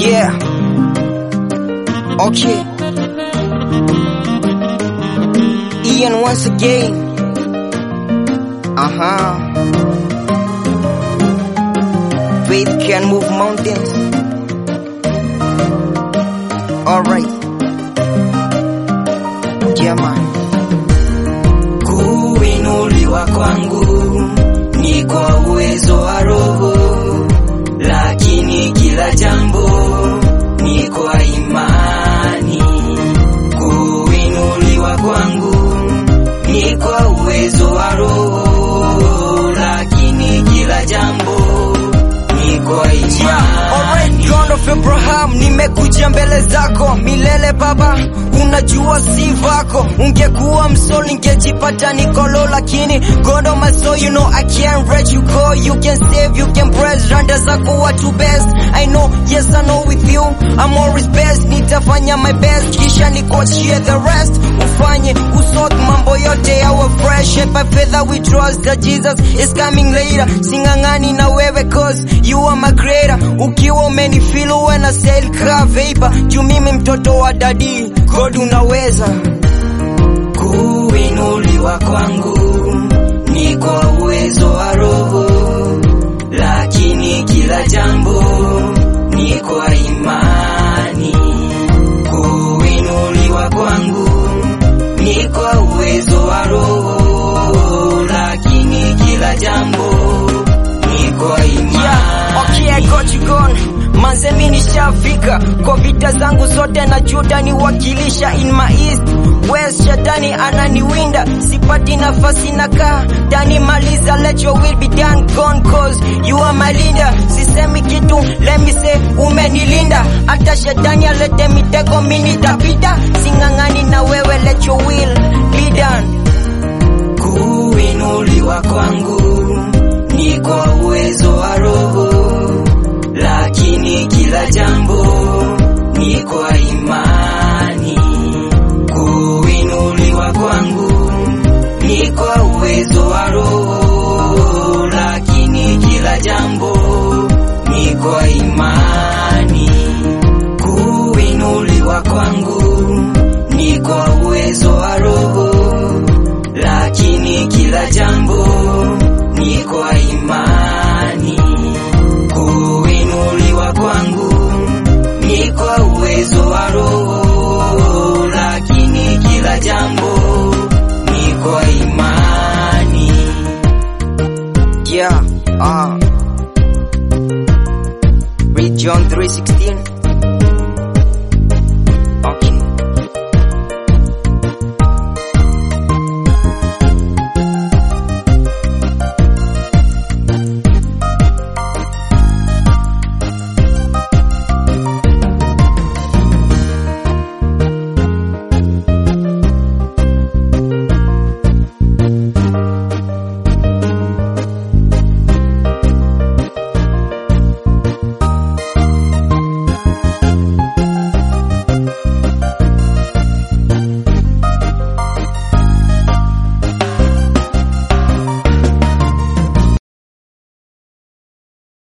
Yeah. Okay. Ian once again. Uh huh. Faith can move mountains. Alright. Yeah, man. Kuinuliwa kwangu ni kwa uwezo wa Roho, lakini kila jambo ni kwa imani. Kuinuliwa kwangu ni kwa uwezo wa Roho, lakini kila jambo ni kwa Yeah, alright, imani. God of Abraham, nimekuja mbele zako milele Baba, unajua si vako. Ungekuwa msol ningejipata nikolo, lakini God of my soul, you know I can't let you go. You can save, you can praise, randa zako watu best. I know, yes I know with you, I'm always best. Nitafanya my best, kisha nikuachie the rest. Ufanye usort mambo yote yawe fresh. By faith we trust that Jesus is coming later. Singangani na wewe cause you are my creator. Ukiwa umenifeel when I sail ka vapor. Juu mimi mtoto wa dadi, God unaweza. Kuinuliwa kwangu ni kwa uwezo wa Roho, lakini kila jambo ni kwa imani. Kuinuliwa kwangu ni kwa uwezo wa Roho, lakini kila jambo ni kwa imani. Yeah, okay, I got you gone. Manze mi nishafika kwa vita zangu zote na juda niwakilisha in my east west shetani ananiwinda sipati nafasi nakaa tani maliza let your will be done gone cause you are my leader sisemi kitu let me say umenilinda hata shetani alete mitego mi nitapita sing'ang'ani na wewe let your will be done Kuinuliwa kwangu ni kwa uwezo wa Roho, lakini kila jambo ni kwa imani. Kuinuliwa kwangu ni kwa uwezo wa Roho, lakini kila jambo ni kwa imani. Kuinuliwa kwangu ni kwa uwezo wa Roho lakini kila jambo ni kwa imani. Kuinuliwa kwangu ni kwa uwezo wa Roho, lakini kila jambo ni kwa imani. yeah uh. read John 3:16